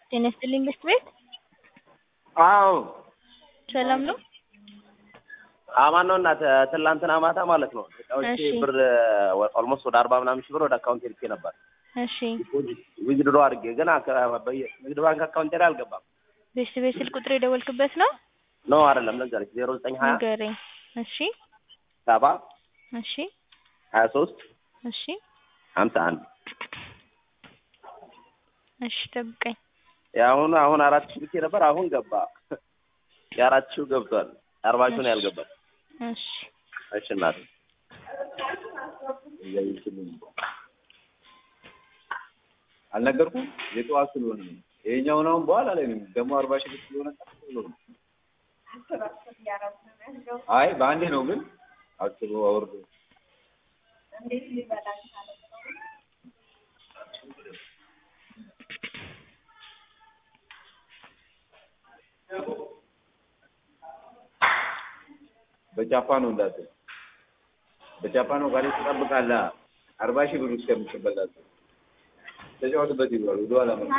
ጤና ይስጥልኝ ብስት ቤት አዎ ሰላም ነው? አማን ነው እናት ትላንትና ማታ ማለት ነው እቃዎች እሺ። ብር ኦልሞስት ወደ አርባ ምናምን ሺህ ብር ወደ አካውንት ልኬ ነበር እሺ ዊዝድሮ አድርጌ ግን አከ- በየ- ንግድ ባንክ አካውንቴ ላይ አልገባም ቤስት ቤት ስልክ ቁጥር የደወልክበት ነው? ኖ አይደለም ልንገርሽ ዜሮ ዘጠኝ ሀያ ንገረኝ። እሺ ሰባ እሺ ሀያ ሶስት እሺ ሀምሳ አንድ እሺ ጠብቀኝ። የአሁኑ አሁን አራት ሺህ ልኬ ነበር አሁን ገባ የአራት ሺው ገብቷል አርባ ሺው ነው ያልገባል እሺ እሺ እናቴ አልነገርኩም የጠዋት ስለሆነ ነው። ይሄኛውን አሁን በኋላ ላይ ነው ደግሞ አርባ ሺህ ብር ስለሆነ ቀስ ብሎ ነው። አይ በአንዴ ነው ግን አስቦ አውርዶ በጃፓን ነው እንዳትል በጃፓን ነው ጋር ትጠብቃለህ። አርባ ሺህ ብር እስከምትበላት ተጫወትበት ይብላል ወደኋላ ነው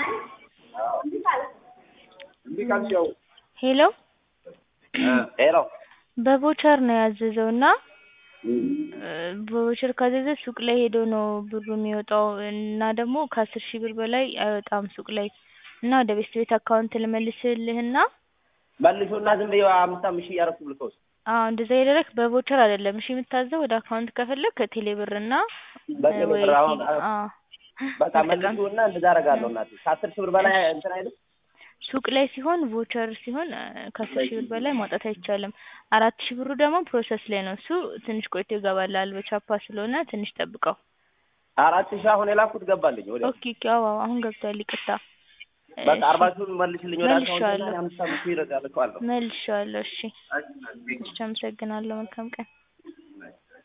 እንዲህ ካልሽ ያው ሄሎ ሄሎ በቮቸር ነው ያዘዘው እና በቮቸር ካዘዘ ሱቅ ላይ ሄዶ ነው ብሩ የሚወጣው እና ደግሞ ከአስር ሺህ ብር በላይ አይወጣም ሱቅ ላይ እና ወደ ቤስት ቤት አካውንት ልመልስልህና መልሱና ዝም ብዬ አምስት አምስት ሺህ እያደረኩ ልከውስ አዎ እንደዛ ያደረክ በቮቸር አይደለም እሺ የምታዘው ወደ አካውንት ከፈለክ ከቴሌ ብር እና በቴሌ ወይ ብር አሁን አዎ በቃ መልሱና እንደዛ አደርጋለሁ እናቴ ከአስር ሺህ ብር በላይ እንትን አይልም ሱቅ ላይ ሲሆን ቮቸር ሲሆን እ ከአስር ሺህ ብር በላይ ማውጣት አይቻልም። አራት ሺህ ብሩ ደግሞ ፕሮሰስ ላይ ነው። እሱ ትንሽ ቆይቶ ይገባላል በቻፓ ስለሆነ ትንሽ ጠብቀው። አራት ሺህ አሁን የላኩት ገባልኝ ወዲያ ኦኬ ኦኬ አዎ አዎ አሁን ገብቷል ይቅርታ። በቃ እሺ፣ አርባ ሺውን መልሽልኝ ወደ አካውንት መልሼዋለሁ። እና አምስት አምስት ሺህ ይረዳል እኮ አለው መልሼዋለሁ። እሺ እሺ አመሰግናለሁ። መልካም ቀን